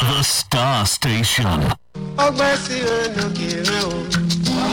The Star Station. ọgbẹ́ sí olókè rẹ̀ o.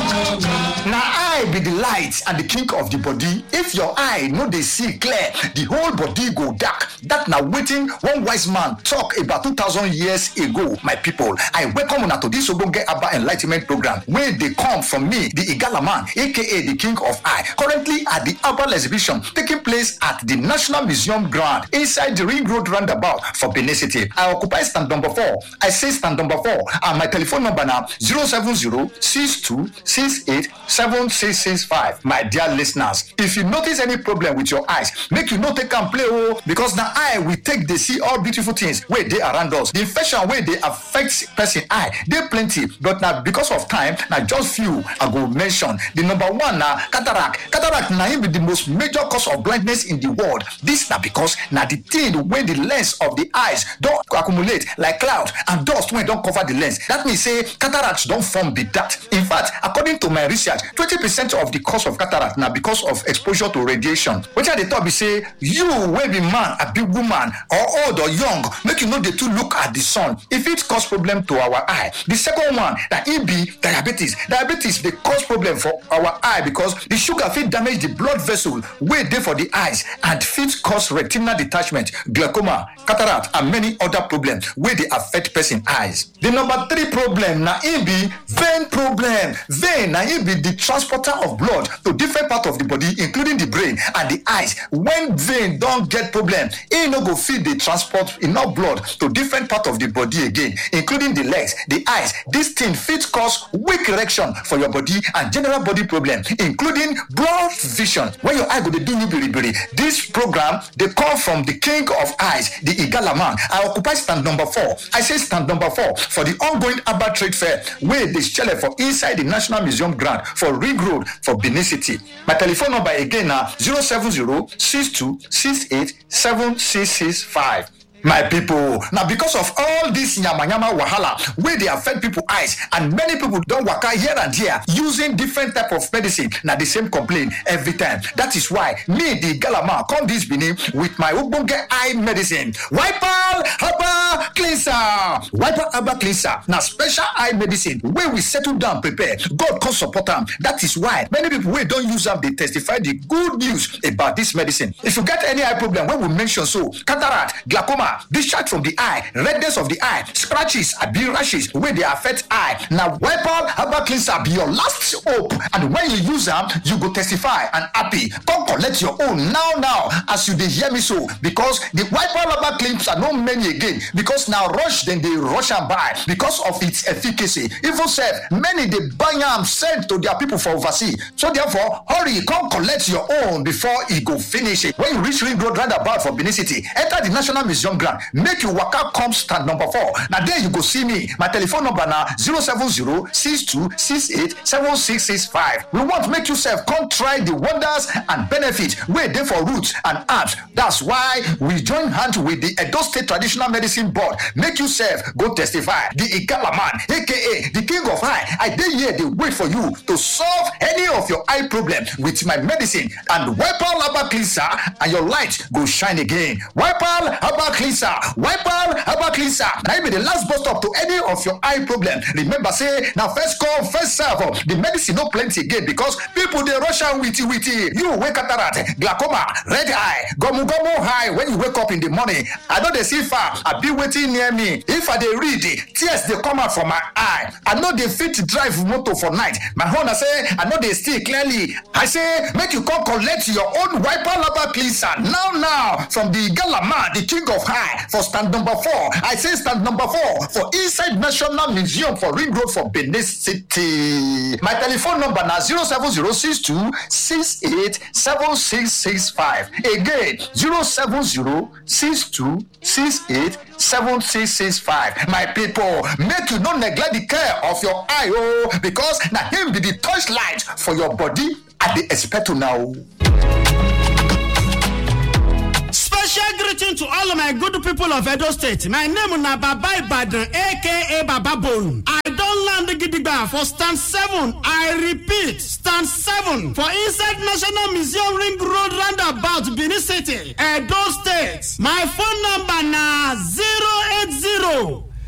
na eye be the light and the king of the body if your eye no dey see clear the whole body go dark that na wetin one wise man talk about two thousand years ago my people i welcome una to this ogbonge aba enlightment program wey dey come from me the igala man aka the king of eye currently at the herbal exhibition taking place at the national museum ground inside the ring road roundabout for benin city i occupy stand number four i say stand number four and my telephone number na zero seven zero six two six eight seven six six five my dear listeners if you notice any problem with your eyes make you no take am play o because na eye we take dey see all beautiful things wey dey around us the infection wey dey affect person eye dey plenty but na because of time na just few i go mention the number one na cataract cataract na im be the most major cause of blindness in the world this na because na the thing wey the lens of the eyes don accumulate like cloud and dust wey don cover the lens that mean say cataract don form be that in fact according to my research twenty percent of the cause of cataract na because of exposure to radiation wetin i dey talk be say you wey be man abi woman or old or young make you no dey too look at the sun e fit cause problem to our eye the second one na e be diabetes diabetes dey cause problem for our eye because the sugar fit damage the blood vessel wey dey for the eyes and fit cause retinal detachment glaucoma cataract and many other problems wey dey affect person eyes the number three problem na e be vein problem vein na e be the transporter of blood to different part of the body including the brain and the eyes when vein don get problem e no go fit dey transport enough blood to different part of the body again including the legs the eyes this thing fit cause weak erection for your body and general body problem including blurred vision when your eye go dey do you biribiri this program dey come from the king of eyes the igala man i occupy stand number four i say stand number four for the ongoing herbal trade fair wey dey shele for inside the national museum ground for ring road for benin city my telephone number again na zero seven zero six two six eight seven six six five. my people na because of all this yamayama wahala wey dey affect people eyes and many people don waka here and there using different type of medicine na the same complaint every time that is why me the galama come this benin with my ogbonge eye medicine wipal herbal cleanser wipal herbal cleanser na special eye medicine wey we settle down prepare god come support am that is why many people wey don use am dey testify the good news about this medicine if you get any eye problem wey we mention so cataract glaucoma discharge from the eye redness of the eye scratches abi rashes wey dey affect eye na wipal herbal cleanser be your last hope and when you use am you go testify and happy come collect your own now now as you dey hear me so because the wipal herbal cleanser no many again because na rush dem dey rush am buy because of its efficacy even sef many dey buy am send to their people for overseas so therefore hurry come collect your own before e go finish when you reach ring road roundabout for benin city enter the national museum ground make you waka come stand number four na there you go see me my telephone number na zero seven zero six two six eight seven six six five we want make you sef come try the wonders and benefit wey dey for roots and herbs that's why we join hand with the edo state traditional medicine board make you sef go testify the igala man aka the king of eye i dey here dey wait for you to solve any of your eye problem with my medicine and wipal herbal cleanser and your light go shine again wipal herbal cleanser wipal herbal cleanser na im be the last bus stop to any of your eye problem remember say na first come first serve o the medicine no plenty again because people dey rush am witi witi you wey cataract glaucoma red eye gumugumu eye when you wake up in the morning i no dey see far abi wetin near me if i dey read tears dey come out from my eye i no dey fit drive motor for night my own na say i no dey see clearly i say make you come collect your own wipal herbal cleanser now now from the gala man the king of high for stand number four i say stand number four for inside national museum for ring road for benin city my telephone number na zero seven zero six two six eight seven six six five again zero seven zero six two six eight seven six six five my people make you no neglect the care of your eye o because na him be the torchlight for your body i dey expect una o. Special greeting to all of my good people of Edo State. My name na Baba Ibadan aka Baba Bone. I don land gidigba for stand seven. I repeat, stand seven for inside National Museum Ring Road roundabout Benin City, Edo State. My phone number na zero eight zero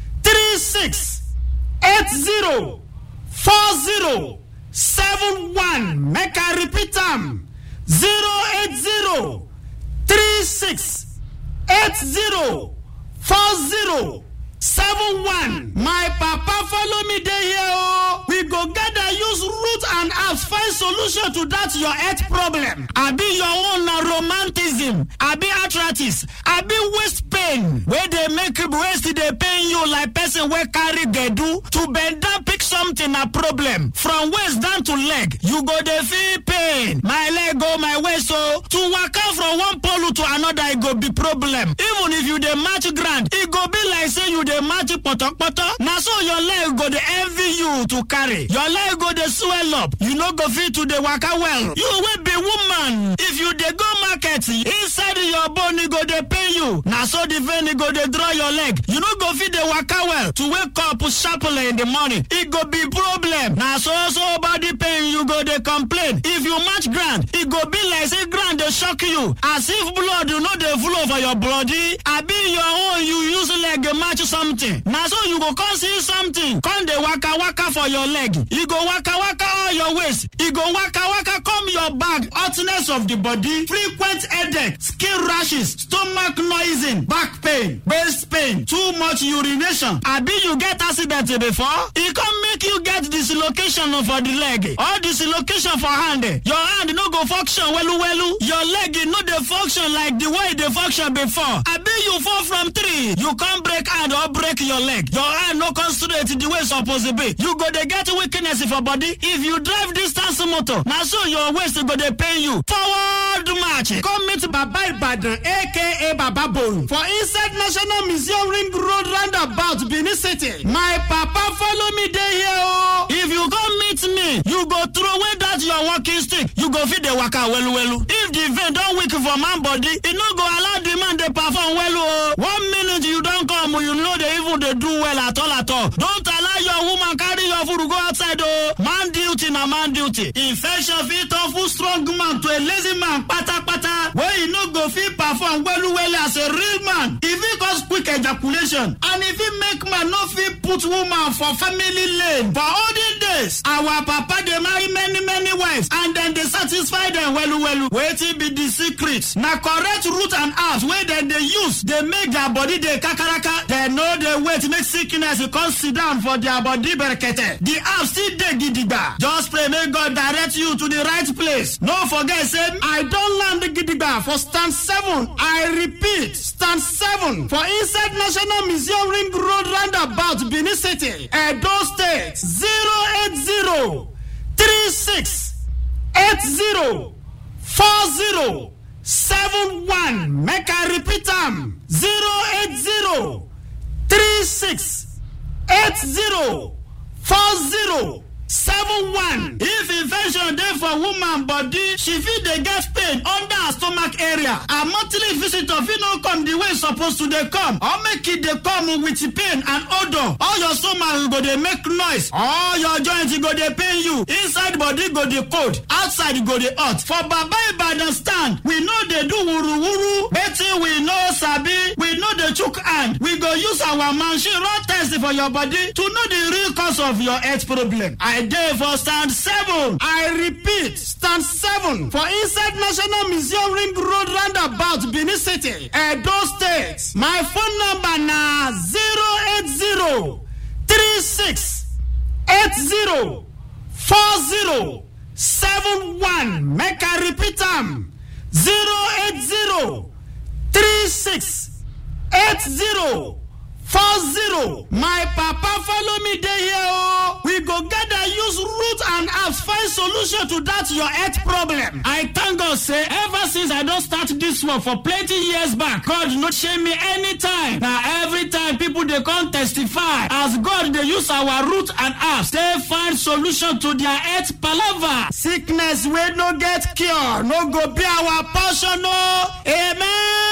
three six eight zero four zero seven one make i repeat am zero eight zero three six eight zero four zero seven one my papa follow me dey here o we go gather use root and herbs find solution to that your health problem abi your own na romanticism abi arthritis abi waist pain wey dey make waist dey pain you like person wey carry gbedu to bend down pick something na problem from waist down to leg you go dey feel pain my leg o my waist o to waka from one pole to another e go be problem even if you dey match ground e go be like say you dey match potopoto na so your leg go dey envy you to carry your leg go dey swell up you no go fit to dey waka well you wey be woman if you dey go market inside your bone e go dey pain you na so the vein e go dey draw your leg you no go fit dey waka well to wake up sharply in the morning e go be problem na so so body pain you go dey complain if you match ground e go be like say ground dey shock you as if blood no dey flow for your body abi your own you use leg match something na so you go come see something come dey waka waka for your leg e go waka waka all your waist e go waka waka come your back hotness of the body frequent headache skin rashes stomach noising back pain waist pain too much urination abi you get accident before e come make you get dislocation for the leg or dislocation for hand your hand no go function welu welu your leg e no dey function like the way e dey function before abi you fall from tree you come break hand or break your leg your hand no come straight the way e suppose be you go dey get weakness for body if you drive distance motor na so your waist go dey pain you forward march come meet baba ibadan aka baba bone for inside national museum ring road roundabout benin city my papa follow me dey here o if you come meet me you go throw away that your walking stick you go fit dey waka welu welu if the vein don weak for man body e no go allow the man dey perform welu o one minute you don come you no dey even dey do well at all at all don't allow your woman carry your food go outside o man duty na man duty infection fit turn full strong man to a lazy man patapata wey e no go fit perform welu welu as a real man e fit cause quick ejaculation and e fit make man no fit put woman for family lane for olden days our papa dey marry many many wives and dem dey satisfy dem welu welu wetin be di secret na correct root and herbs wey dem dey use dey make their body dey kakaraka dem no dey wait make sickness come sit down for their body berekete the herbs still dey gidigba just pray make god direct you to the right place no forget say i don land gidigba for stand seven i repeat stand seven for inside national museum ring road roundabout benin city edo state zero eight zero three six eight zero four zero seven one make i repeat am zero eight zero three six eight zero four zero seven one if infection dey for woman body she fit dey get pain under her stomach area her monthly visitor fit no come the way e suppose to dey come or make e dey come with pain and odour all your stomach go dey make noise all your joint go dey pain you inside body go dey cold outside go dey hot for baba ibadan stand we no dey do wuruwuru wetin we no sabi we no dey chook hand we go use our machine run test for your body to know the real cause of your health problem i dey for stand seven i repeat stand seven for inside national museum ring road roundabout benin city edo state my phone number na zero eight zero three six eight zero four zero seven one make i repeat am zero eight zero three six eight zero four zero my papa follow me dey here o we go gather use root and herbs find solution to that your health problem i thank god say ever since i don start this work for plenty years back god no shame me anytime na every time people dey come testify as god dey use our root and herbs take find solution to their health palava sickness wey no get cure no go be our portion o amen.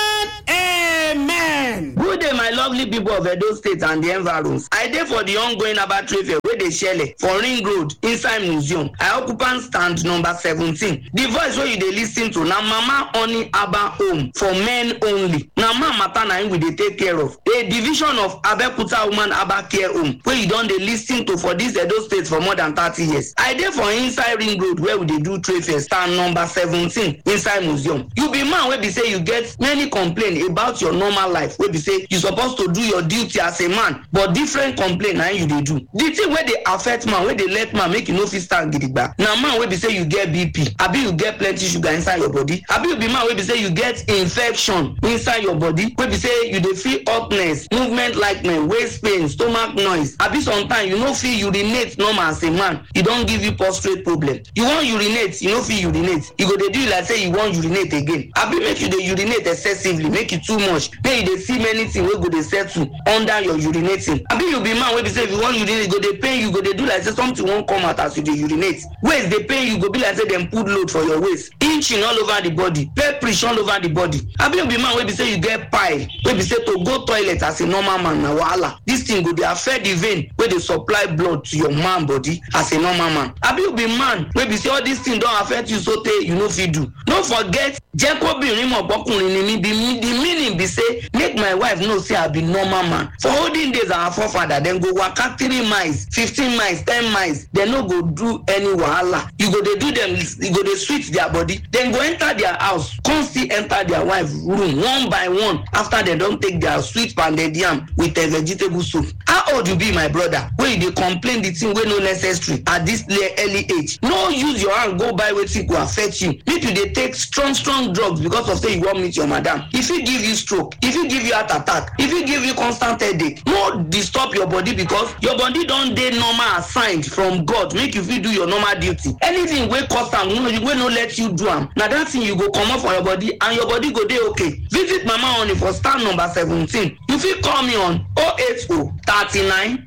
amen. good day my lovely people of edo state and the environs i dey for the ongoing herbal trade fair wey dey shele for ring road inside museum i occupant stand number seventeen the voice wey you dey lis ten to na mama honey herbal home for men only na man matter na im we dey take care of a division of abeokuta woman herbal care home wey you don dey lis ten to for dis edo state for more than thirty years i dey for inside ring road where we dey do trade fair stand number seventeen inside museum you be man wey be say you get many complain about your normal life wey be say you suppose to do your duty as a man but different complain na im you dey do the thing wey dey affect man wey dey let man make you no fit stand gidigba na man wey be say you get bp abi you get plenty sugar inside your body abi you be man wey be say you get infection inside your body wey be say you dey feel hotness movement likeness waist pain stomach noise abi sometimes you no fit urinate normal as a man e don give you prostate problem you wan urinate you no fit urinate e go dey do you like say you wan urinate again abi make you dey urinate excessively make e too much make you dey see many things wey go dey settle under your urinating abi you be man wey be say if you wan urinate e go dey pain you go dey do like say something wan come out as you dey urinate waist dey pain you go be like say dem put load for your waist inching all over the body pepperish all over the body abi you be man wey be say you get pile wey be say to go toilet as a normal man na wahala this thing go dey affect the vein wey dey supply blood to your man body as a normal man abi you be man wey be say all this thing don affect you so tey you no fit do no forget jẹ́ kóbìnrin mọ̀ pọ́kùnrin ni mí the me- the meaning be say make my wife know say i be normal man for olden days our forefather dem go waka three miles fifteen miles ten miles dem no go do any wahala you go dey do dem you go dey sweet their body dem go enter their house come still enter their wife room one by one after dem don take their sweet pounded yam with a vegetable soup how old you be my brother wey you dey complain the thing wey no necessary at this le- early age no use your hand go buy wetin go affect you make you dey take strong strong drugs because of say you wan meet your madam e fit give you stroke e fit give you heart attack e fit give you constant headache no disturb your body because your body don dey normal assigned from god make you fit do your normal duty anything wey cause am wey wey no let you do am na that thing you go comot for your body and your body go dey okay visit mama honey for stand number seventeen you fit call me on 080 39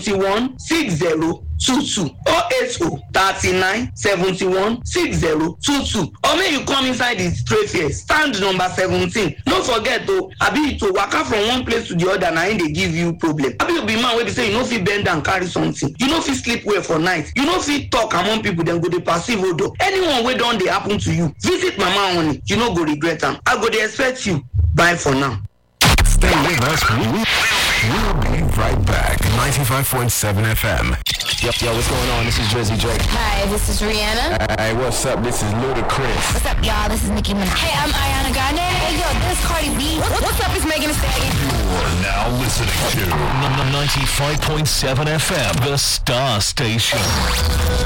71 60 two two oh eight oh thirty nine seventy one six zero two two or make you come inside the trade fair stand number seventeen no forget o abi to waka from one place to the other na im dey give you problem abi you be man wey be say you no fit bend down carry something you no fit sleep well for night you no fit talk among people dem go dey perceive odo anyone wey don dey happen to you visit mama honey you no go regret am i go dey expect you bye for now. Stay with us. We- we- We'll be right back. 95.7 FM. Yo, yo, what's going on? This is Drizzy Drake. Hi, this is Rihanna. Hey, what's up? This is Ludacris. What's up, y'all? This is Nicki Minaj. Hey, I'm Ariana Grande. Hey, yo, this is Cardi B. What- What's up? It's Megan Thee Stallion. You're now listening to 95.7 FM, the Star Station.